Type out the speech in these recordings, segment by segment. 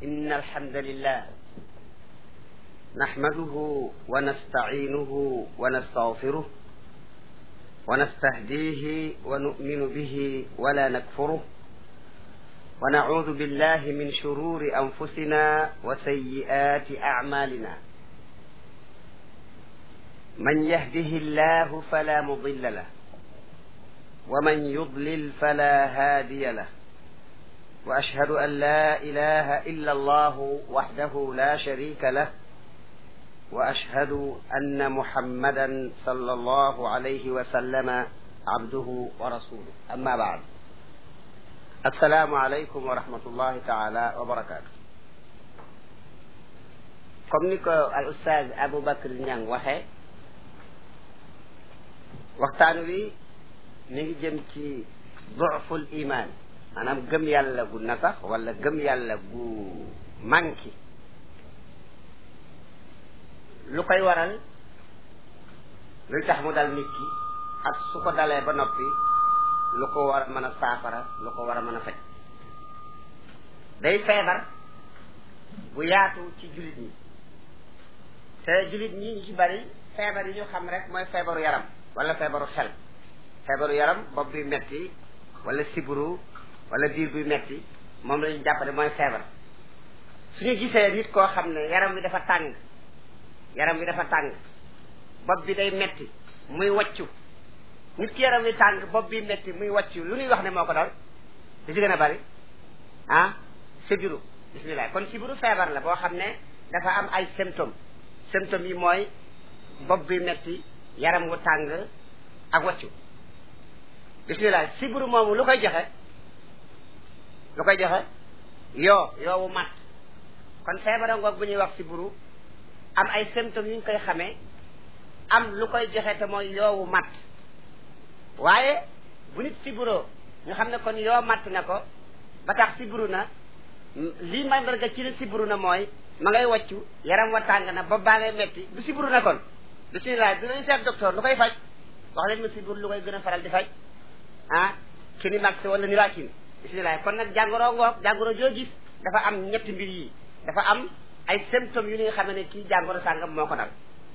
إن الحمد لله نحمده ونستعينه ونستغفره ونستهديه ونؤمن به ولا نكفره ونعوذ بالله من شرور أنفسنا وسيئات أعمالنا من يهده الله فلا مضل له ومن يضلل فلا هادي له واشهد ان لا اله الا الله وحده لا شريك له واشهد ان محمدا صلى الله عليه وسلم عبده ورسوله اما بعد السلام عليكم ورحمه الله تعالى وبركاته comme ni ko al ustaaz Aboubacar Niang waxee waxtaan wi mi ngi jëm ci du'ful iman maanaam gëm yàlla gu nasax wala gëm yàlla gu manki lu koy waral luy tax mu dal nit ki ak su ko dalee ba noppi lu ko war a mën a saafara lu ko war a mën a faj day feebar bu yaatu ci jullit ñi te jullit ñi ñu ci bari feebar yi ñu xam rek mooy feebaru yaram wala feebaru xel feebaru yaram bopp bi metti wala siburu wala biir buy metti moom la ñu jàppale mooy feebar suñu gisee nit koo xam ne yaram bi dafa tàng yaram bi dafa tàng bopp bi day metti muy waccu nit ki yaram bi tàng bopp bi metti muy waccu lu ñuy wax ne moo ko dal di ci gën a bari ah sibiru bismillah kon sibiru feebar la boo xam ne dafa am ay symptômes symptômes yi mooy bopp bi metti yaram wu tàng ak waccu bismillah sibiru moomu lu koy joxe lu koy joxe yoo yoowu mat kon feebara ngoog bu ñuy wax sibiru am ay symptômes yu ñu koy xamee am lu koy joxe te mooy yoowu mat waaye bu nit sibiroo ñu xam ne kon yoo matt na ko ba tax sibiru na lii mandarga ci ne sibiru na mooy ma ngay waccu yaram wa tàng na ba baa ngay metti du sibiru na kon bismillah dinañ seet docteur lu koy faj wax leen ma sibiru lu koy gën a faral di faj ah kini max wala nirakin bismillah kon nag jàngoro ngoog jàngoro joo gis dafa am ñetti mbir yi dafa am ay symptômes yu nga xam ne kii jàngoro sàngam moo ko dal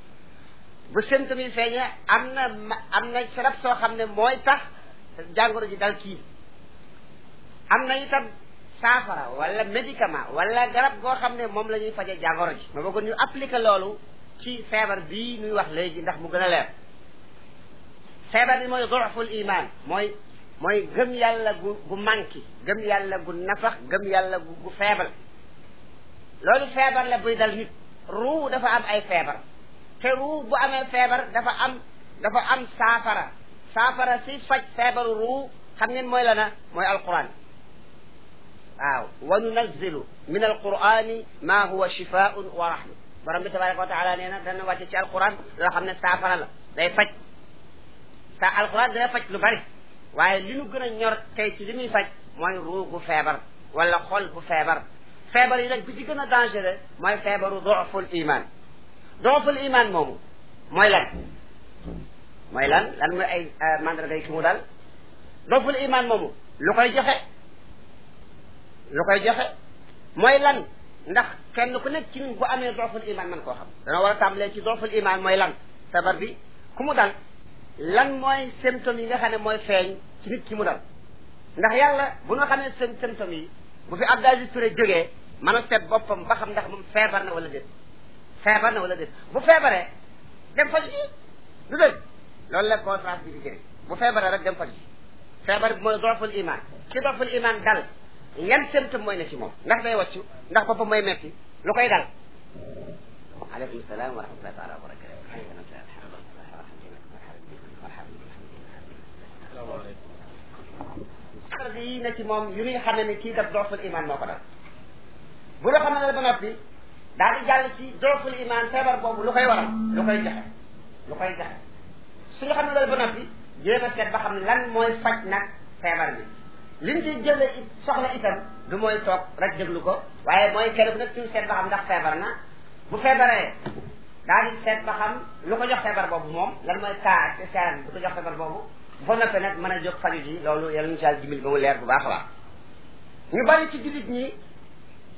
bu symptômes yi feeñee am na am na sarab soo xam ne mooy tax jàngoro ji dal kii am na itam saafara wala médicament wala garab goo xam ne moom la ñuy faje jàngoro ji ma bëggoon ñu appliquer loolu ci feebar bii ñuy wax léegi ndax mu gën a leer feebar bi mooy du'ful iman mooy mooy gëm yàlla gu gu manqué gëm yàlla gu nafax gëm yàlla gu gu feebar loolu feebar la buy dal nit ruu dafa am ay feebar te ruu bu amee feebar dafa am dafa am saafara saafara si faj feebaru ruu xam ngeen mooy la na mooy alquran waaw wa nunazzilu min alqurani ma huwa shifaun wa rahma borom bi tabaraka wa taala nee na dana wàcce ci alquran loo xam ne saafara la day faj sa alquran day faj lu bari waaye li nu gën a ñor tey ci li muy faj mooy ruu gu feebar wala xol bu feebar feebar yi nag bi ci gën a dangereux mooy feebaru dooful iman dooful iman moomu mooy lan mooy lan lan mooy ay mandarga yi ki mu dal dooful iman moomu lu koy joxe lu koy joxe mooy lan ndax kenn ku nekk ci ñun bu amee dooful iman man koo xam dana war a tàmbalee ci dooful iman mooy lan feebar bi ku mu dal lan mooy symptômes yi nga xam ne mooy feeñ ci nit ki mu dal ndax yàlla bu nga xamee seen symptômes yi bu fi Abdou Aziz Touré jógee mën a seet boppam ba xam ndax moom feebar na wala déet feebar na wala déet bu feebaree dem faj ji du dëgg loolu la conférence bi di jëriñ bu feebaree rek dem faj ji feebar bi mooy dooful iman ci dooful iman dal yan symptôme mooy ne ci moom ndax day wàccu ndax boppam mooy metti lu koy dal aleykum salaam wa rahmatullahi taala wa barakatu yi na ci moom yu ñuy xamee ne kii daf dooful iman moo ko dal bu la xamee ne ba noppi daal di jàll ci dooful iman feebar boobu lu koy waral lu koy joxe lu koy joxe suñu xam ne loolu ba noppi jéem a seet ba xam lan mooy faj nag feebar bi liñ ci jële it soxla itam du mooy toog rek déglu ko waaye mooy kenn ku nekk ci seet ba xam ndax feebar na bu feebaree daal di seet ba xam lu ko jox feebar boobu moom lan mooy cas spécial bu ko jox feebar boobu ba noppee nag mën a jóg faju ji loolu yàlla ñu si dimbali ba mu leer bu baax a baax ñu bari ci jullit ñi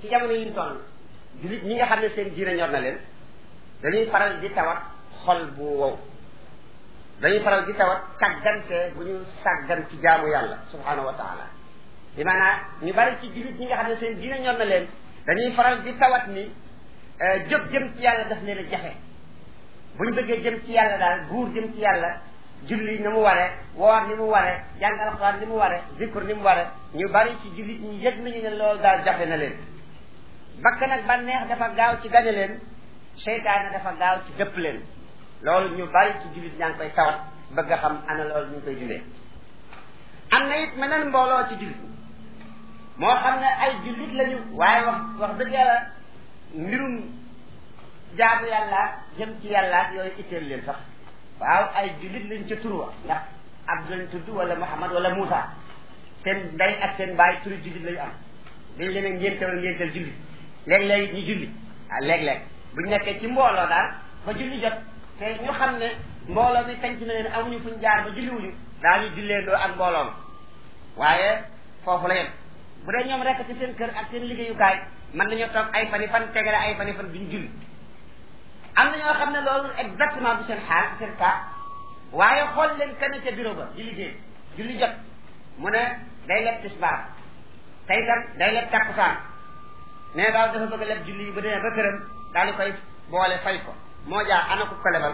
ci jamono yi ñu toll jullit ñi nga xam ne seen diine ñor na leen dañuy faral di tawat xol bu wow dañuy faral di tawat sàggante bu ñu sàggan ci jaamu yàlla subhanahu wa taala bi maanaam ñu bari ci jullit ñi nga xam ne seen diine ñor na leen dañuy faral di tawat ni jóg jëm ci yàlla daf leen a jafe bu ñu bëggee jëm ci yàlla daal buur jëm ci yàlla julli ni mu ware woor ni mu ware jàng alxuraan ni mu ware zikr ni mu ware ñu bari ci jullit ñi yëg nañu ne loolu daal jafe na leen bakk nag bànneex dafa gaaw ci gañe leen seytaane dafa gaaw ci dëpp leen loolu ñu bari ci jullit ñaa ngi koy tawat bëgg a xam ana loolu ñu ngi koy dundee am na it meneen mbooloo ci jullit moo xam ne ay jullit lañu waaye wax wax dëgg yàlla mbirum jaamu yàlla jëm ci yàlla yooyu itteel leen sax waaw ay jullit lañ ca turwa ndax Abdu lañ tudd wala Muhammad wala Moussa seen ndey ak seen baay turi jullit lañu am dañ leen a ngéntewal ngénteel jullit léeg-léeg ñu julli ah léeg-léeg buñ nekkee ci mbooloo daal ba julli jot te ñu xam ne mbooloo mi tànc na leen amuñu fuñ jaar ba julliwuñu daañu julleendoo ak mbooloo ma waaye foofu la yem bu dee ñoom rekk ci seen kër ak seen liggéeyukaay mën nañoo toog ay fani fan tegale ay fani fan duñ julli am na ñoo xam ne loolu exactement bu seen xaal bu seen cas waaye xool leen kenn ca bureau ba di liggéey julli jot mu ne day leb tisbaar tey tam day leb takkusaan ne daal dafa bëgg a leb julli ba demee ba këram daal di koy boole fay ko moo jaa ana ko ko lebal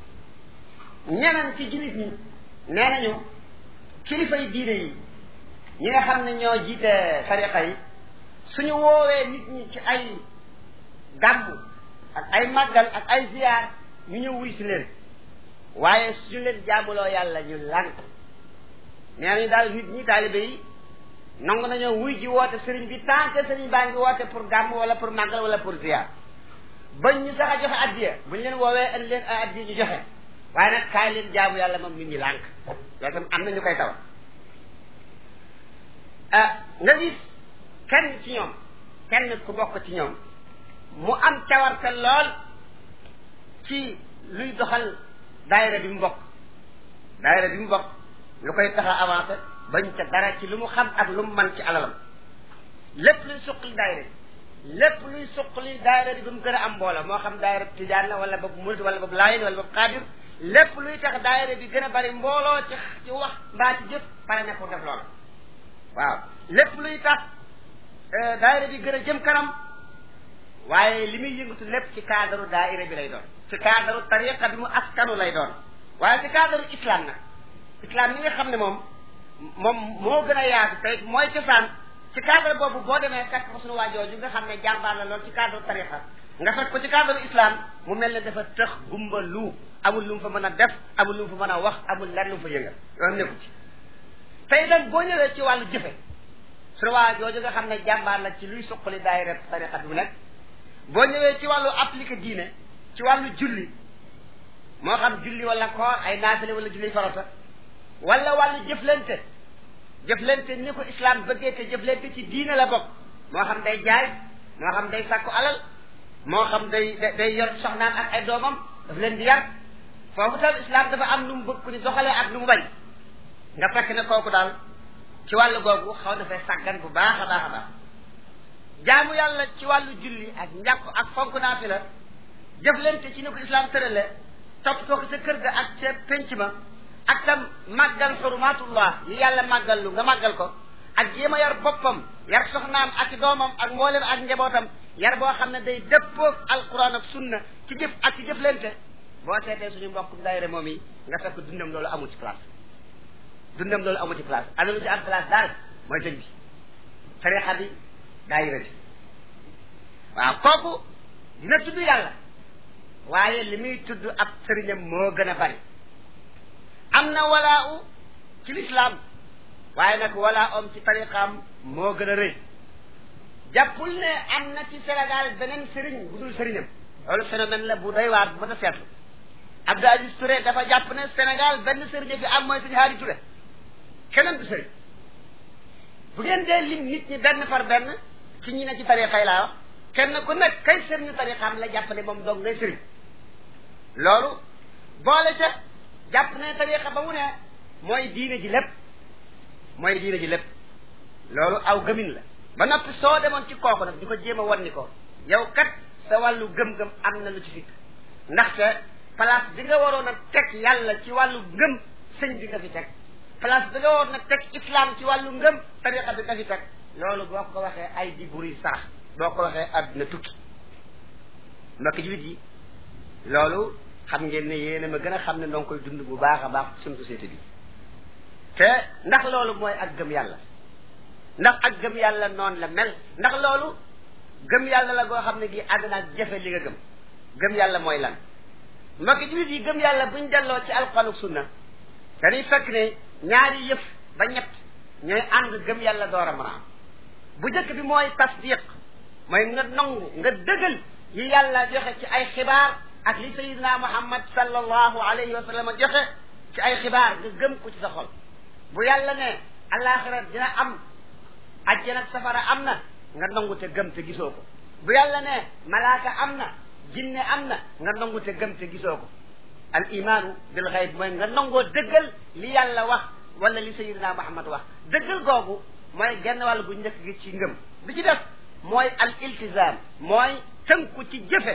ñeneen ci jullit ñi nee nañu kilifa yi diine yi ñi nga xam ne ñoo jiite tariqa yi suñu woowee nit ñi ci ay gàmmu ak ay màggal ak ay ziyaar ñu ñëw wuy si leen waaye suñu leen jaamuloo yàlla ñu lànk nee nañu daal nit ñi taalibe yi nangu nañoo wuy ji woote sëriñ bi tant que sëriñ baa ngi woote pour gàmm wala pour màggal wala pour ziyaar bañ ñu sax a joxe addiya buñ leen woowee indi leen ay addiya ñu joxe waaye nag kaay leen jaamu yàlla moom nit ñi lànk loolu tam am na ñu koy taw ah nga gis kenn ci ñoom kenn ku bokk ci ñoom mu am cawarte lool ci luy doxal daayira bi mu bokk daayira bi mu bokk lu koy tax a avancé bañ ca dara ci lu mu xam ak lu mu man ci alalam lépp luy suqali daayira bi lépp luy suqali daayira bi ba mu gën a am mbooloo moo xam daayira bi tijaan la wala boobu murid wala boobu laayin wala boobu xaadir lépp luy tax daayira bi gën a bari mbooloo ci ci wax mbaa ci jëf pare na pour def loolu waaw lépp luy tax daayira bi gën a jëm kanam waaye li muy yëngatu lépp ci cadre daayira bi lay doon ci cadre tariqa bi mu askanu lay doon waaye ci cadre islam nag islam mi nga xam ne moom moom moo gën a yaatu tey mooy cosaan ci cadre boobu boo demee fekk ko suñu waajooju nga xam ne jàmbaar la lool ci cadre tariqa nga fekk ko ci cadre islam mu mel ne dafa tëx gumba lu amul lu mu fa mën a def amul lu mu fa mën a wax amul lenn lu mu fa yëngal yoon nekku ci tey nag boo ñëwee ci wàllu jëfe suñu waajooju nga xam ne jàmbaar la ci luy suqali daayira tariqa bi mu nekk boo ñëwee ci wàllu appliqué diine ci wàllu julli moo xam julli wala koor ay naafile wala julli farata wala wàllu jëflante jëflante ni ko islam bëggee te jëflante ci diine la bokk moo xam day jaay moo xam day sàkku alal moo xam day day yor soxnaam ak ay doomam daf leen di yar foofu tam islam dafa am nu mu bëgg ku ni doxalee ak nu mu bañ nga fekk ne kooku daal ci wàllu googu xaw na fay sàggan bu baax a baax a baax jaamu yàlla ci wàllu julli ak njàpp ak fonk naafi la jëflante ci ni ko islam tërale topp ko sa kër ga ak ca penc ma ak tam màggal xurumatullah yi yàlla màggal lu nga màggal ko ak jéem a yar boppam yar soxnaam ak doomam ak mboolem ak njabootam yar boo xam ne day dëppoog alquran ak sunna ci jëf ak ci jëflante boo seetee suñu mbokk daayira moom yi nga fekk dundam loolu amu ci place dundam loolu amu ci place ana lu ci am place daal mooy sëñ bi tarixa bi daayira bi waaw kooku dina tudd yàlla waaye li muy tudd ab sëriñam moo gën a bari am na walaa u ci lislaam waaye nag walaa om ci tariqaam moo gën a rëy jàppul ne am na ci Sénégal beneen sëriñ bu dul sëriñam loolu phénomène la bu doy waar bu mën a seetlu Abdou Aziz Touré dafa jàpp ne Sénégal benn sëriñ fi am mooy sëriñ Haadi Touré keneen du sëriñ bu ngeen dee lim nit ñi benn par benn ci ñi ne ci tariqa yi laa wax kenn ku nekk kay sëriñu tariqaam la jàpp ne moom dong ngay sëriñ loolu boole ca jàpp ne tariqa ba mu ne mooy diine ji lépp mooy diine ji lépp loolu aw gëmin la ba noppi soo demoon ci kooku nag di ko jéem a wan ni ko yow kat sa wàllu gëm-gëm am na lu ci sikk ndaxte place bi nga waroon a teg yàlla ci wàllu ngëm sëñ bi nga fi teg place bi nga waroon a teg islam ci wàllu ngëm tariqa bi nga fi teg loolu boo ko waxee ay di buri sarax boo ko waxee àdduna tukki mbokk julit yi loolu xam ngeen ne yéen a ma gën a xam ne ndoo koy dund bu baax a baax suñu société bi te ndax loolu mooy ak gëm yàlla ndax ak gëm yàlla noonu la mel ndax loolu gëm yàlla la goo xam ne gi àgg naa jafe li nga gëm gëm yàlla mooy lan mbokk julit yi gëm yàlla buñ delloo ci alquran ak sunna dañuy fekk ne ñaari yëf ba ñett ñooy ànd gëm yàlla door a mën a am bu njëkk bi mooy tasdiq mooy nga nangu nga dëggal yi yàlla joxe ci ay xibaar ak li sayidina muhammad sallallahu alayhi wa sallam joxe ci ay xibaar nga gëm ko ci sa xol bu yàlla ne alaxira dina am ajjana safara am na nga nangu te gëm te gisoo ko bu yàlla ne malaaka am na jinne am na nga nangu te gëm te gisoo ko al imaanu bil xayb mooy nga nangoo dëggal li yàlla wax wala li sayidina muhammad wax dëggal googu mooy genn wàll gu njëkk gi ci ngëm bi ci def mooy al iltizam mooy tënku ci jëfe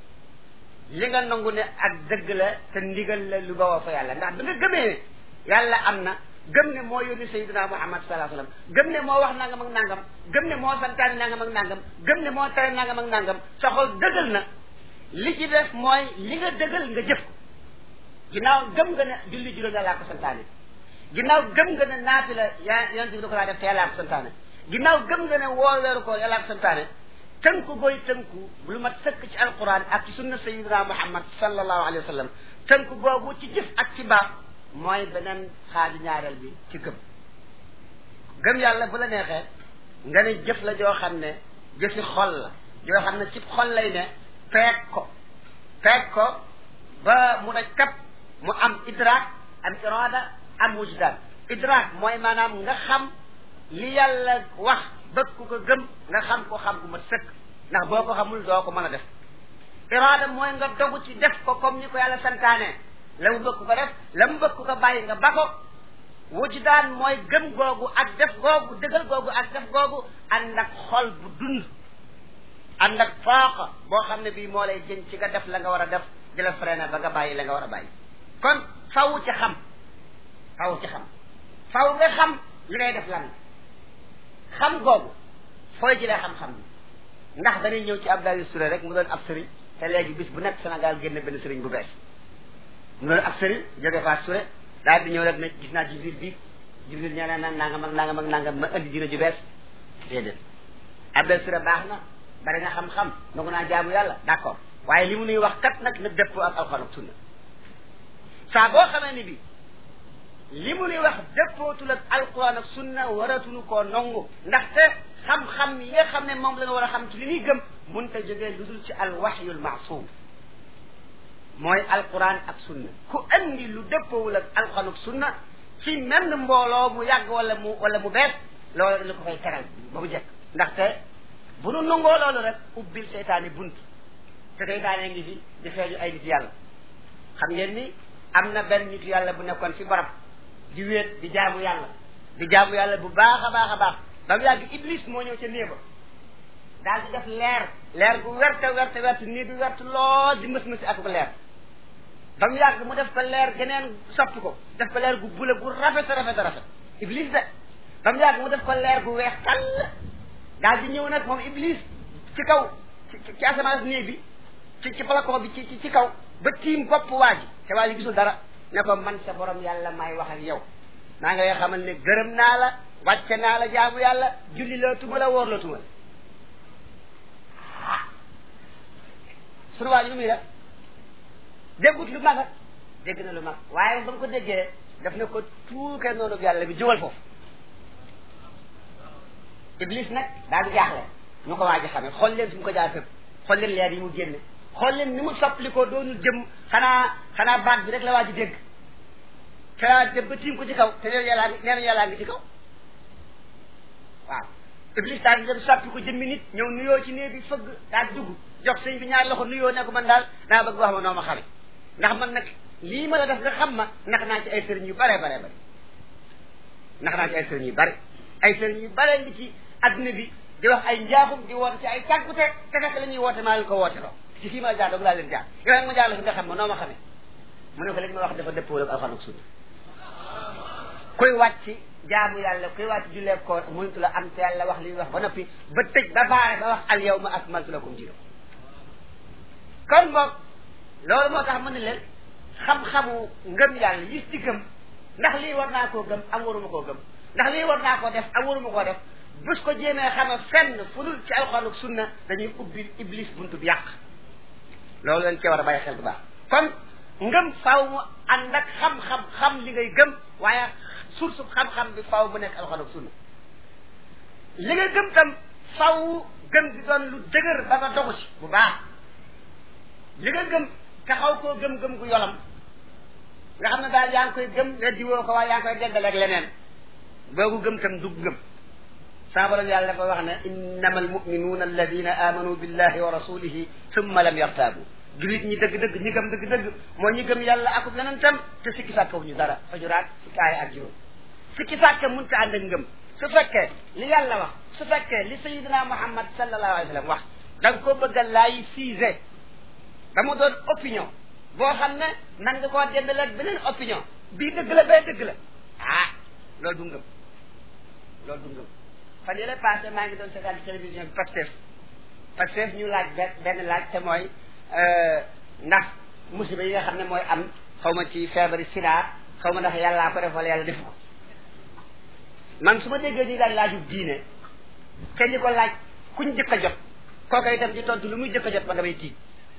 li nga nangu ne ak dëgg la te ndigal la lu bawoo fa yàlla ndax bi nga gëmee ne yàlla am na gëm ne moo yónni sayyidina muhammad sallallahu alayhi wasallam gëm ne moo wax nangam ak nangam gëm ne moo santaani nangam ak nangam gëm ne moo tere nangam ak nangam sa xol dëggal na li ci def mooy li nga dëggal nga jëf ko ginnaaw gëm nga ne julli juróom yàllaa ko santaane ginnaaw gëm nga ne naafi la yaa yonent bi da ko daa def te yàllaa ko santaane ginnaaw gëm nga ne woor weeru ko yàllaa ko santaane tënku booy tënku lu mat sëkk ci alquran ak ci sunna sayidina muhammad sallallahu alayhi wa sallam tënku boobu ci jëf ak ci baax mooy beneen xaaju ñaareel bi ci gëm gëm yàlla bu la neexee nga ne jëf la joo xam ne jëfi xol la joo xam ne ci xol lay ne peeg ko peeg ko ba mu daj kap mu am idraak am irada am wujdaan idraak mooy maanaam nga xam li yàlla wax bëgg ku ko gëm nga xam ko xam gu mat sëkk ndax boo ko xamul doo ko mën a def iraada mooy nga dogu ci def ko comme ni ko yàlla santaane la mu bëgg ko def la mu bëgg ko bàyyi nga ba ko wujdaan mooy gëm googu ak def googu dëggal googu ak def googu ànd ak xol bu dund ànd ak faaqa boo xam ne bii moo lay jën ci nga def la nga war a def di la freiné ba nga bàyyi la nga war a bàyyi kon faw ci xam faw ci xam faw nga xam li ngay def lan xam googu fooy jëlee xam-xam bi ndax dañuy ñëw ci Abdoulaye Touré rek mu doon ab sëriñ te léegi bis bu nekk Sénégal génne benn sëriñ bu bees mu doon ab sëriñ jóge Fass Touré daal di ñëw rek ne gis naa Jibril bii Jibril ñaa naan nangam ak nangam ak nangam ma indi dina ju bees déedéet Abdoulaye Touré baax na bari na xam-xam nangu naa jaamu yàlla d'accord waaye li mu nuy wax kat nag na dëppoo ak alxuraan ak sunna saa boo xamee ni bi li mu ni wax dëppootul ak alquran ak sunna waratuñu koo nongu ndaxte xam-xam yi nga xam ne moom la ñu war a xam ci li ñuy gëm munta jógee lu dul ci alwaxyul maasum mooy alquran ak sunna ku andi lu dëppoowul ak alquran ak sunna ci menn mbooloo mu yàgg wala mu wala mu bees loolu dañu ko fay tegal ba mu jekk ndaxte bu nu nangoo loolu rek ubbil seytaane bunt te seytaane ngi fi di feeñu ay nit yàlla xam ngeen ni am na benn nit yàlla bu nekkoon fi barab di wéet di jaamu yàlla di jaamu yàlla bu baax a baax a baax ba mu yàgg iblis moo ñëw ca néeba daal di def leer leer gu werte werte werte nii bi werte lool di mës mësi ak ko leer ba mu yàgg mu def ko leer geneen soppi ko def ko leer gu bula gu rafet rafet rafet iblis de ba mu yàgg mu def ko leer gu weex tàll daal di ñëw nag moom iblis ci kaw ci ci asamaan néeg bi ci ci balcon bi ci ci kaw ba tiim bopp waa ji te waa ji gisul dara ne ko man sa borom yàlla may wax ak yow maa ngi lay xamal ne gërëm naa la wàcce naa la jaamu yàlla julli la tuma la wóor la tuma la sunu waa ji lu muy def déggut lu mag dégg na lu mag waaye ba mu ko déggee daf ne ko tuuke noonu yàlla bi jógal foofu iblis nag daal di jaaxle ñu ko waa ji xamee xool leen fi mu ko jaar fépp xool leen leer yi mu génne xool leen ni mu soppali ko doonul jëm xanaa xanaa baat bi rek la waa ji dégg te waa dem ba tiim ko ci kaw te nee na yàllaa ngi nee na yàllaa ngi ci kaw waaw iblis daal di dem soppi ko jëmmi nit ñëw nuyoo ci néeg bi fëgg daal di dugg jox sëñ bi ñaari loxo nuyoo ne ko man daal daa bëgg wax ma noo ma xame ndax man nag lii ma la def nga xam ma nax naa ci ay sëriñ yu bare bare bare nax naa ci ay sëriñ yu bare ay sëriñ yu bare ngi ci adduna bi di wax ay njaaxum di woote ci ay cànkute te fekk la ñuy woote maa leen ko woote loo ci fii ma jaar doog laa leen jaar yow nag ma jaar la fi nga xam ma noo ma xamee mu ne ko léegi ma wax dafa dëppoo ak alxuraan ak sunna kuy wàcc jaamu yàlla kuy wàcc jullee koor mëntu la am te yàlla wax li wax ba noppi ba tëj ba baare ba wax al yawma akmaltu lakum diinakum kon boog loolu moo tax mu ne leen xam-xamu ngëm yàlla yi ci gëm ndax lii war naa koo gëm am waruma koo gëm ndax lii war naa koo def am waruma koo def bus ko jéemee xame fenn fu dul ci alxuraan ak sunna dañuy ubbi iblis buntu bi yàq loolu lañ cee war a bàyyi xel bu baax kon ngëm faaw mu ànd ak xam-xam xam li ngay gëm waaye source xam-xam bi faaw mu nekk alxuraan ak sunna li nga gëm tam faaw gëm di doon lu dëgër ba nga dogu ci bu baax li nga gëm taxaw koo gëm-gëm gu yolam nga xam ne daal yaa ngi koy gëm ne diwoo ko waaye yaa ngi koy deggaleeg leneen boogu gëm tam du gëm saa borom yàlla dafa wax ne innama almuminuuna alladina amanu billahi wa rasulihi summa lam yartaabu julit ñi dëgg-dëgg ñi gëm dëgg-dëgg moo ñi gëm yàlla akub leneen tam te sikki sàkkaw ñu dara fajuraat fukki aaya ak juróom sikki sàkka mun ta ànd ak ngëm su fekkee li yàlla wax su fekkee li sayidina muhammad sallallahu alayhi wa sallam wax da nga ko bëgg a laay siise ba mu doon opinion boo xam ne man nga koo dendale ak beneen opinion bii dëgg la bee dëgg la ah loolu du ngëm loolu du ngëm fan yële passé maa ngi doon seetaan ci télévision bi Pastef Pastef ñu laaj benn benn laaj te mooy ndax musiba yi nga xam ne mooy am xaw ma ci feebari sida xaw ma ndax yàllaa ko def wala yàlla defu ko man su ma déggee ñuy laaj laaju diine te ñi ko laaj kuñ jëkk a jot kooku itam di tontu lu muy jëkk a jot ma damay tiit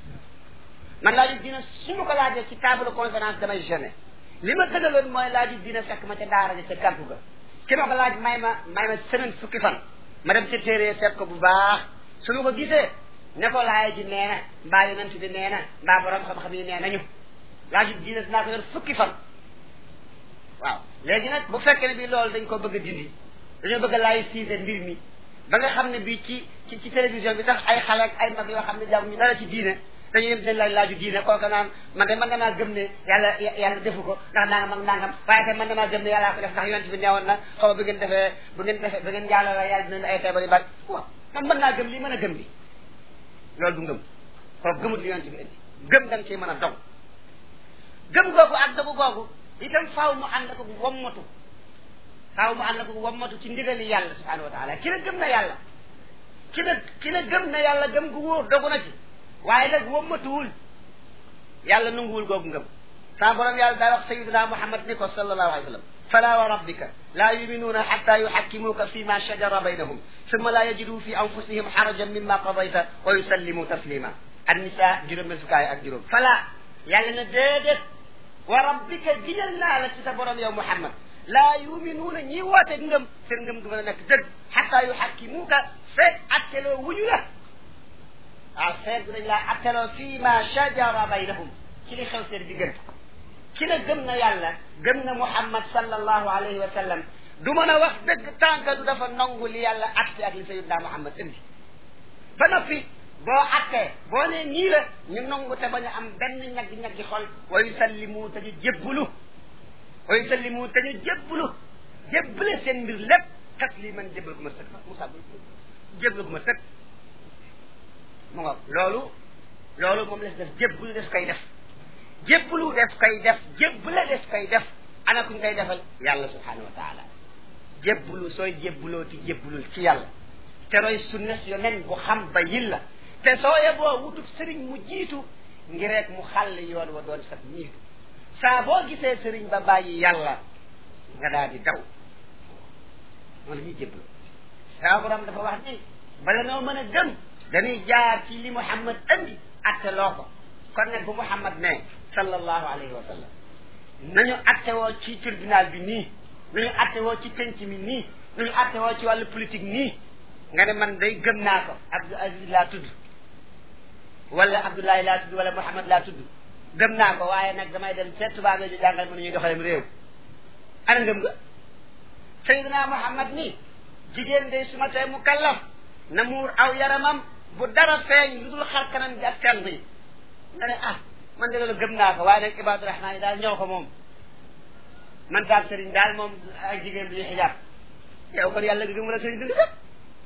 man laaju diine su ma ko laajee ci table conférence damay gêné li ma gënaloon mooy laaju diine fekk ma ca daara ja ca kàggu ga ki ma ko laaj may ma may ma semaine fukki fan ma dem ca téere seet ko bu baax su ma ko gisee ne ko laaya ji nee na mbaa yonent bi nee na mbaa borom xam-xam yi nee nañu laaju diine dinaa ko yor fukki fan waaw léegi nag bu fekkee ne bii loolu dañ ko bëgg a dindi dañoo bëgg a laay siise mbir mi ba nga xam ne bii ci ci ci télévision bi sax ay xale ak ay mag yoo xam ne jàmm ñu dara ci diine dañuy dem seen laaj laaju diine kooka naan man de man damaa gëm ne yàlla yàlla defu ko ndax nangam ak nangam waaye te man damaa gëm ne yàllaa ko def ndax yonent bi neewoon na xaw ma bu ngeen defee bu ngeen defee bu ngeen jàlloo yàlla dina ay feebar yu bari waaw man mën naa gëm lii mën a gëm li loolu du ngëm kooku gëmut li yonent bi indi gëm da nga ciy mën a dog gëm googu ak dogu googu itam faaw mu ànd ko wommatu faaw mu ànd ko wommatu ci ndigali yàlla subhanahu wa taala ki la gëm na yàlla ki la ki la gëm na yàlla gëm gu wóor dogu na ci waaye nag wommatuwul yàlla nanguwul googu ngëm saa borom yàlla daa wax sayidina muhammad ni ko sallallahu alayhi wa sallam fala wa rabbika la yuminuuna xatta yuxakkimuuka fi ma shajara baynahum summa la yajidu fi anfusihim xarajan mimma qadayta wa yusallimu taslima annisa juróom benn fukkaay ak juróom fala yàlla na déedéet wa rabbika giñal naa la ci sa borom yow muhammad laa yuminuuna ñi woote ngëm seen ngëm gu mën a nekk dëgg xatta yuxakkimuuka fekk atteloo wuñu la waaw feet bi dañ laa atteloo fii ma shajara baynahum ci li xew seen diggante ki la gëm na yàlla gëm na muhammad sallallahu alayhi wa sallam du mën a wax dëgg tànka du dafa nangu li yàlla atte ak li sayyidna muhammad indi ba noppi boo attee boo ne nii la ñu nangu te bañ a am benn ñaggi-ñaggi xol wa yusallimu te ñu jébbulu wa yusallimu te ñu jébbulu jébbale seen mbir lépp tasliman jébbal ko ma sëkk Moussa jébbal ko ma sëkk mu nga loolu loolu moom la si def jébbulu des koy def jébbulu des koy def jébbale des koy def ana kuñ koy defal yàlla subhanahu wa taala jébbulu sooy jébbuloo ti jébbulul ci yàlla te roy sunna si yonen bu xam ba yilla te soo yeboo wutub sëriñ mu jiitu ngir rek mu xàll yoon wa doon sat ñiitu saa boo gisee sëriñ ba bàyyi yàlla nga daal di daw moo la ñuy jébblu saa borom dafa wax ni bala noo mën a gëm dañuy jaar ci li Muhammad andi atte loo ko kon nag bu Muhammad ne sallallahu alayhi wa sallam nañu atte woo ci tribunal bi nii nañu atte woo ci penc mi nii nañu atte woo ci wàllu politique nii nga ne man day gëm naa ko Abdou Aziz laa tudd wala Abdoulaye laa tudd wala Mouhamad laa tudd gëm naa ko waaye nag damay dem seet tubaab yi di jàngal mën ñuy doxalem réew ana ngëm nga Seydina Mouhamad ni jigéen day suma tee mu kallaf na muur aw yaramam bu dara feeñ lu dul xar kanam bi ak tànk yi nga ne ah man de loolu gëm naa ko waaye nag Ibadu Rahmaan yi daal ñëw ko moom man daal sëriñ daal moom ak jigéen duñu xijaab yow kon yàlla gi gëm wala sëriñ dund kat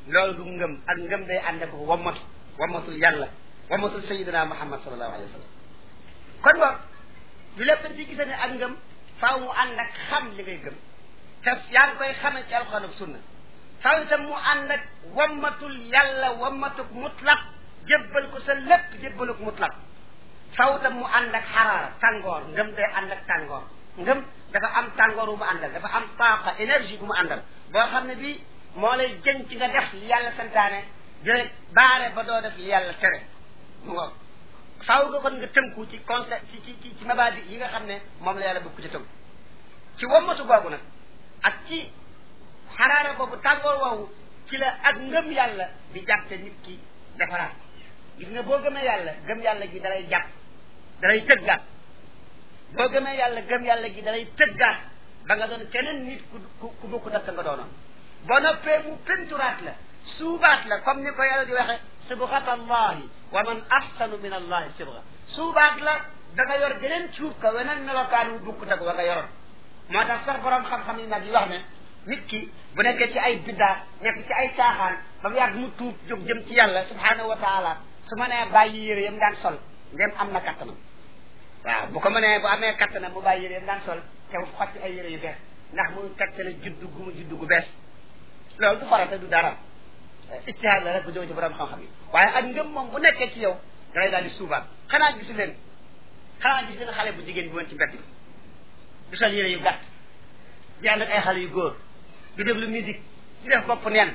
loolu du ngëm ak ngëm day ànd ak wammatu wammatul yàlla wammatul sayidina muhammad sallallahu alayhi wa sallam kon boog lu lépp dañ ci gise ne ak ngëm faaw mu ànd ak xam li ngay gëm te yaa ngi koy xamee ci alxuraan ak sunna faaw itam mu ànd ak wammatul yàlla wammatuk mutlaq jébbal ko sa lépp jébbaluk mutlaq faaw itam mu ànd ak xaraara tàngoor ngëm day ànd ak tàngoor ngëm dafa am tàngoor bu mu àndal dafa am taaqa énergie bu mu àndal boo xam ne bii moo lay jën ci nga def li yàlla santaane jële baare ba doo def li yàlla tere mu ngo faaw nga kon nga tënku ci concept ci ci ci mabaadi yi nga xam ne moom la yàlla bëgg ci tënku ci wammatu googu nag ak ci xaraara boobu tàngoor woowu ci la ak ngëm yàlla di jàppe nit ki defaraat gis nga boo gëmee yàlla gëm yàlla gi dalay jàpp dalay tëggaat boo gëmee yàlla gëm yàlla gi dalay tëggaat ba nga doon keneen nit ku ku ku bokku dakk nga doonoon boo noppee mu penturaat la suubaat la comme ni ko yàlla di waxe sibghat allahi wa man ahsanu min allahi sibgha suubaat la da nga yor geneen cuub ka weneen melokaan wu bukk dag wa nga yoroon moo tax sax borom xam-xam yi nag yi wax ne nit ki bu nekkee ci ay biddaa nekk ci ay caaxaan ba mu yàgg mu tuub jóg jëm ci yàlla subhanahu wa taala su ma nee bàyyi yére yam daan sol ndem am na kattanam waaw bu ko mënee bu amee kattanam mu bàyyi yére yam daan sol te mu xotti ay yére yu bees ndax mu tegtale juddu gu mu juddu gu bees loolu du farata du dara ijtihaad la rek bu jóge ci borom xam-xam yi waaye ak ngëm moom bu nekkee ci yow da ngay daal di suubaat xanaa gisu leen xanaa gis leen xale bu jigéen bi woon ci mbedd bi di sol yére yu gàtt di ànd ak ay xale yu góor di déglu musique di def bopp neen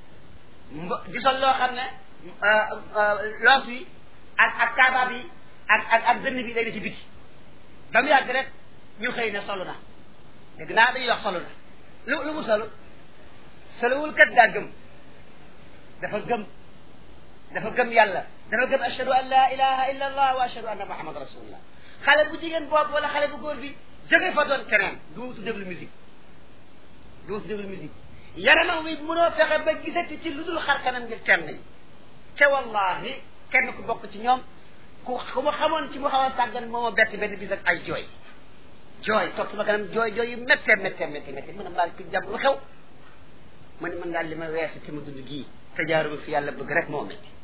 di sol loo xam ne loos wi ak ak kaabaab yi ak ak ak dënn bi day da ci biti ba mu yàgg rek ñu xëy ne solu na dégg naa dañuy wax solu na lu lu mu solu solowul kat daa gëm dafa gëm dafa gëm yàlla dafa gëm ashhadu an la ilaha illa allah wa ashhadu anna muhammad rasulullah xale bu jigéen boobu wala xale bu góor bi jóge fa doon keneen du wutu déglu musique du wutu déglu musique yaramam wi mënoo fexe ba gisati ci lu dul xar kanam ngir kenn yi te wallahi kenn ku bokk ci ñoom ku ku ma xamoon ci mu xaw a sàggan moo ma bett benn bis ak ay jooy jooy toog sama kanam jooy jooy yu méttee méttee méttee méttee mën a mbaal ki jàmm lu xew ma ne mën ngaa li ma weesu te ma dund gii te jaaruma fi yàlla bëgg rek moo métti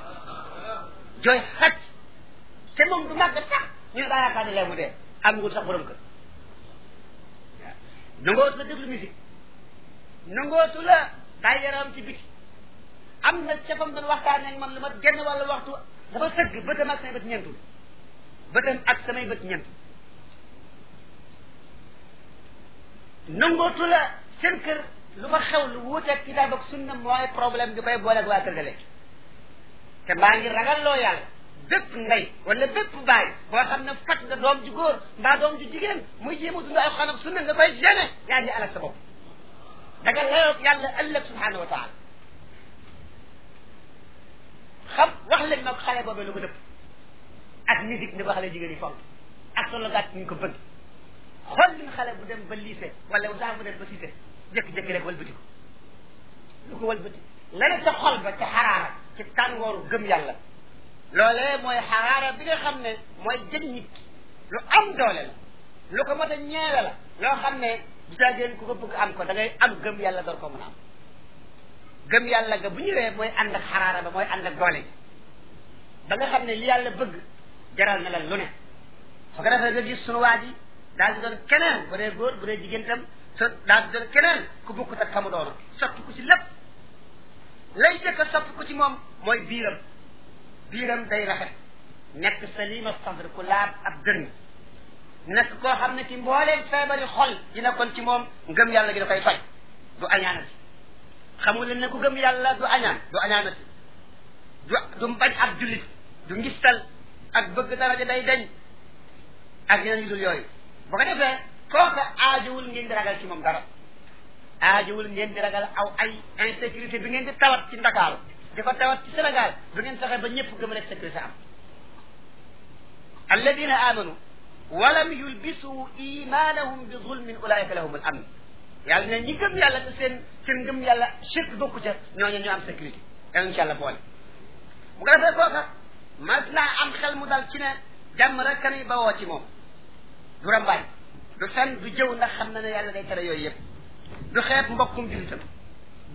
jooy xaj te moom du màgg sax ñu ne daa yaakaar ne lee mu dee am ngul sax borom kër waaw nangootu la déglu musique nangootu la daay yaram ci biti am na ca fam doon waxtaanee ak man lu ma genn wàllu waxtu dafa sëgg bëtam ak samay bët ñeentul bëtam ak samay bët ñeentul nangootu la seen kër lu fa xew lu wuuteeg kitaab ak sunna mooy problème bi koy booleeg waa kër ga léegi te maa ngi ragal loo yàlla bépp ndey wala bépp baay boo xam ne fat nga doom ju góor mbaa doom ju jigéen muy jéem a dund ay xanam sunna nga koy gêné yaa ngi alak sa bopp da nga layoog yàlla ëllëg subhanahu wa taala xam wax leen ma xale boobee lu ko dëpp ak musique ni ko xale jigéen yi fonk ak solo gàtt ñu ko bëgg xool leen xale bu dem ba lycée wala sax bu dem ba cité jékki-jékki rek walbati ko lu ko walbati la ne ca xol ba ca xaraara ci tàngooru gëm yàlla loolee mooy xaraara bi nga xam ne mooy jëg nit ki lu am doole la lu ko mot a ñeewe la loo xam ne bu caagéen ku ko bëgg am ko da ngay am gëm yàlla door ko mën a am gëm yàlla ga bu ñëwee mooy ànd ak xaraara ba mooy ànd ak doole ji ba nga xam ne li yàlla bëgg jaral na la lu ne su ko defee nga gis sunu waa ji daal di doon keneen bu dee góor bu dee jigéen tam so daal di doon keneen ku bokkut ak xamu doona soppi ko ci lépp lay jëkk a soppi ko ci moom mooy biiram biiram day rafet nekk salima sadr ku laab ab dërmi nekk koo xam ne ki mbooleem feebari xol yi nekkoon ci moom ngëm yàlla gi da koy faj du añaanati xamul leen ne ku gëm yàlla du añaan du añaanati du du bañ ab jullit du ngistal ak bëgg daraja day dañ ak yeneen yu dul yooyu bu ko defee kooka aajowul ngeen di ragal ci moom dara aajowul ngeen di ragal aw ay insécurité bi ngeen di tawat ci Ndakaaru di ko tawat ci Sénégal du ngeen fexe ba ñëpp gëm rek sécurité am alladina amanu walam yulbisu imanahum bi zulmin ulaika lahum al amn yàlla ne ñi gëm yàlla te seen seen ngëm yàlla shirk bokku ca ñooñu ñu am sécurité yàlla incha allah boole bu ko defee kooka mas naa am xel mu dal ci ne jàmm rek kanay bawoo ci moom du rambaaj du fen du jëw ndax xam na ne yàlla day tere yooyu yëpp du xeet mbokkum jullitam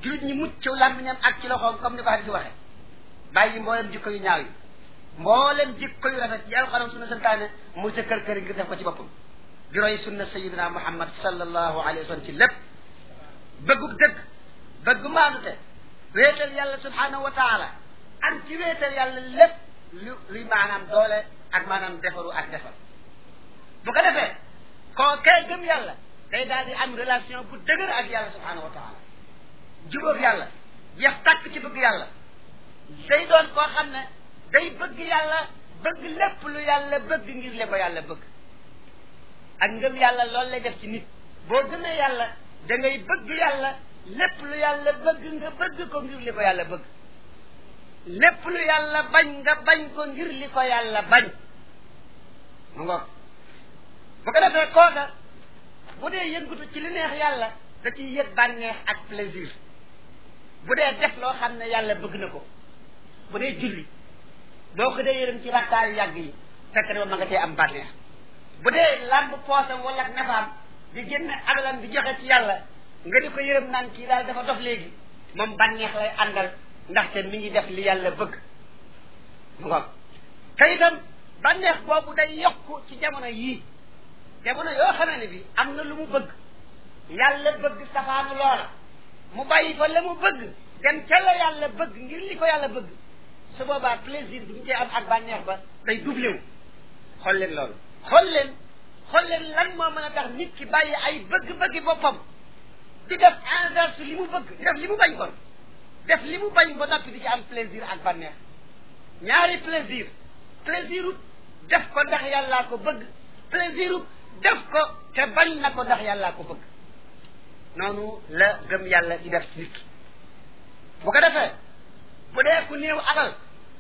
jullit ñi mucc ci làmmiñam ak ci loxoom comme ni ko hadis waxe bàyyi mboolem jikko yu ñaaw yi mboolem jikko yu rafet yi alxuraan sunna santaane mu ca kër kër ngir def ko ci boppam di roy sunna sayidina muhammad sallallahu alayhi wa sallam ci lépp bëggub dëgg bëgg maanute wéetal yàlla subhanahu wa taala am ci wéetal yàlla lépp lu luy maanaam doole ak maanaam defaru ak defar bu ko defee koo kay gëm yàlla day daal di am relation bu dëgër ak yàlla subhanahu wa taala jubóog yàlla jeex tàkk ci bëgg yàlla day doon koo xam ne day bëgg yàlla bëgg lépp lu yàlla bëgg ngir le ko yàlla bëgg ak ngëm yàlla loolu lay def ci nit boo gëmee yàlla da ngay bëgg yàlla lépp lu yàlla bëgg nga bëgg ko ngir li ko yàlla bëgg lépp lu yàlla bañ nga bañ ko ngir li ko yàlla bañ mu ngoog bu ko defee kooka bu dee yëngatu ci li neex yàlla da ciy yëg bànneex ak plaisir bu dee def loo xam ne yàlla bëgg na ko bu dee julli boo ko dee yërëm ci rakkaayu yàgg yi fekk na ma nga tee am bànneex bu dee làmb poosam wala nafaam di génne alalam di joxe ci yàlla nga di ko yërëm naan kii daal dafa dof léegi moom bànneex lay àndal ndaxte mi ngi def li yàlla bëgg mu ngoog te itam bànneex boobu day yokku ci jamono yii jamono yoo xamee ne bi am na lu mu bëgg yàlla bëgg safaanu loola mu bàyyi fa la mu bëgg dem ca la yàlla bëgg ngir li ko yàlla bëgg su boobaa plaisir bi mu cee am ak bànneex ba day doublé wu xool leen loolu xool leen xool leen lan moo mën a tax nit ki bàyyi ay bëgg-bëggi boppam di def inverse li mu bëgg di def li mu bañ kon def li mu bañ ba noppi di ci am plaisir ak bànneex ñaari plaisir plaisiru def ko ndax yàllaa ko bëgg plaisiru def ko te bañ na ko ndax yàllaa ko bëgg noonu la gëm yàlla di def ci nit ki bu ko defee bu dee ku néew alal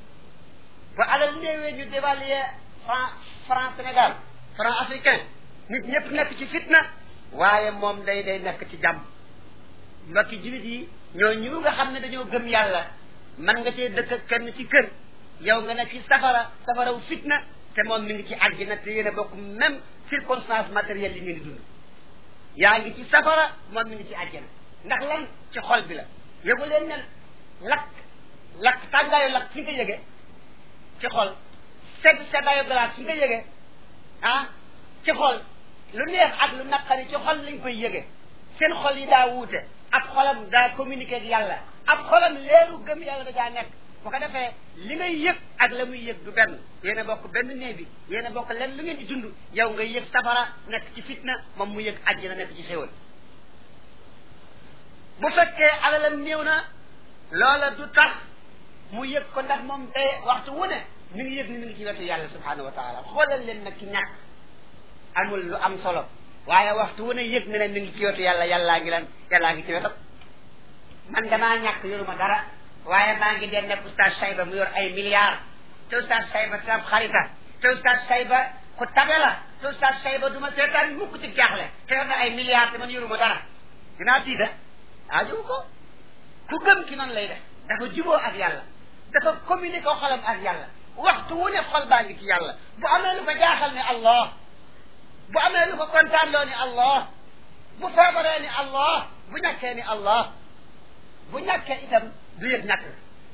bu alal néewee ñu dévaluer franc franc Sénégal franc africain nit ñëpp nekk ci fitna waaye moom day day nekk ci jàmm mbokki jullit yi ñoo ñu nga xam ne dañoo gëm yàlla man nga cee dëkk kenn ci kër yow nga nekk ci safara safaraw fitna te moom mi ngi ci àjjana te yéen a bokk même circonstance matérielle yi ngeen di dund yaa ngi ci safara moom mi ngi ci àjjana ndax lan ci xol bi la yëgu leen ne lakk lakk tàngaayu lakk fi nga yëge ci xol sedd seddaayu glace fi nga yëge ah ci xol lu neex ak lu naqari ci xol lañ koy yëge seen xol yi daa wuute ab xolam daa communiqué ak yàlla ab xolam leeru gëm yàlla da daa nekk bu ko defee li ngay yëg ak la muy yëg du benn yéen a bokk benn néeg bi yéen a bokk leen lu ngeen di dund yow ngay yëg safara nekk ci fitna moom mu yëg àjjana nekk ci xéwal bu fekkee alalam néew na loola du tax mu yëg ko ndax moom day waxtu wu ne mi ngi yëg ni mi ngi ci wetu yàlla subhanahu wa taala xoolal leen nag ki ñàkk amul lu am solo waaye waxtu wu ne yëg na ne mi ngi ci wetu yàlla yàllaa ngi lan yàllaa ngi ci wetam man damaa ñàkk yoruma dara waaye maa ngi dee nekk oustaz Sayba mu yor ay milliards te oustaz Sayba tam xarita te oustaz Sayba ku tabe la te oustaz Sayba du ma seetaan mukk ci jaaxle te yor na ay milliards te man yoruma dara dinaa tiita aajowu ko ku gëm ki noonu lay def dafa juboo ak yàlla dafa communiqué ko xolam ak yàlla waxtu wu ne xol baa ngi ci yàlla bu amee lu ko jaaxal ne allah bu amee lu ko kontaan loo ni allah bu feebaree ni allah bu ñàkkee ni allah bu ñàkkee itam du yëg ñàkk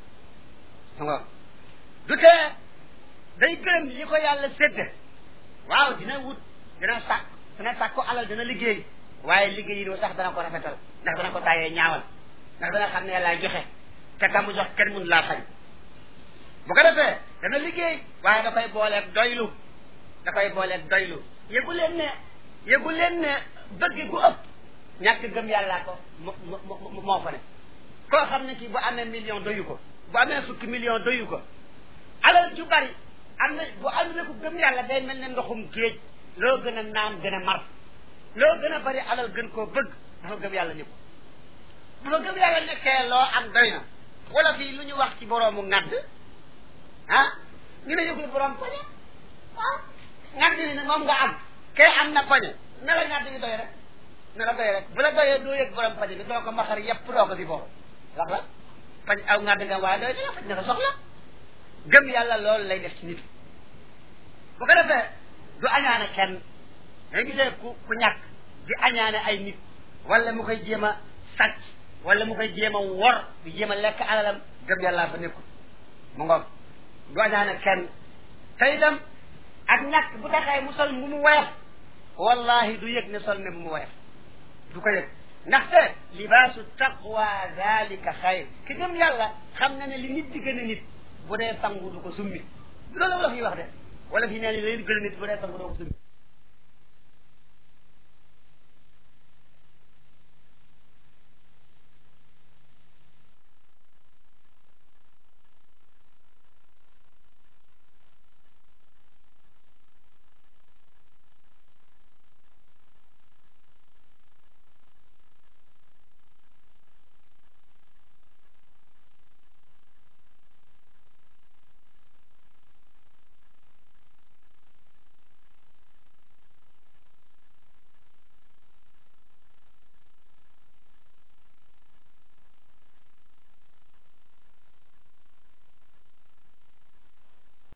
nga du tee day gërëm li ko yàlla sédde waaw dina wut dina sàkk dina sàkk alal dina liggéey waaye liggéey yi sax dana ko rafetal ndax dana ko tàyyee ñaawal ndax dana xam ne yàlla joxe te ka mu jox kenn mun laa xañ bu ko defee dana liggéey waaye da koy booleeg doylu da koy booleeg doylu yëgu leen ne yëgu leen ne bëgg gu ëpp ñàkk gëm yàllaa ko moo moo fa ne koo xam ne kii bu amee million doyu ko bu amee fukki million doyu ko alal ju bari am na bu ànd na ko gëm yàlla day mel ne ndoxum géej loo gën a naan gën a mar loo gën a bari alal gën koo bëgg dafa gëm yàlla ni ko bu fa gëm yàlla nekkee loo am doy na wala fii lu ñu wax ci boroomu ŋadd ah ñu ne yëgul borom pañe ah ŋadd ni ne moom nga am kay am na pañe na la ŋadd bi doy rek na la doy rek bu la doyee doo yëg borom pañe bi doo ko maxar yépp doo ko si boobu wax la pañ aw ŋadd nga waaye doy na faj na ko soxla gëm yàlla loolu lay def ci nit bu ko defee du añaane kenn nga gisee ku ku ñàkk di añaane ay nit wala mu koy jéem a sàcc wala mu koy jéem a wor di jéem a lekk alalam gëm yàllaa fa nekkul mu ngoog du añaane kenn te itam ak ñàkk bu taxee mu sol mu mu woyof wallahi du yëg ne sol ne bu mu woyof du ko yëg ndaxte libaasu taqwa dalika xayr ki gëm yàlla xam na ne li nit di gën a nit bu dee sangu du ko summi loolu la fi wax de wala fi nee ni li gën a nit bu dee sangu doo ko summi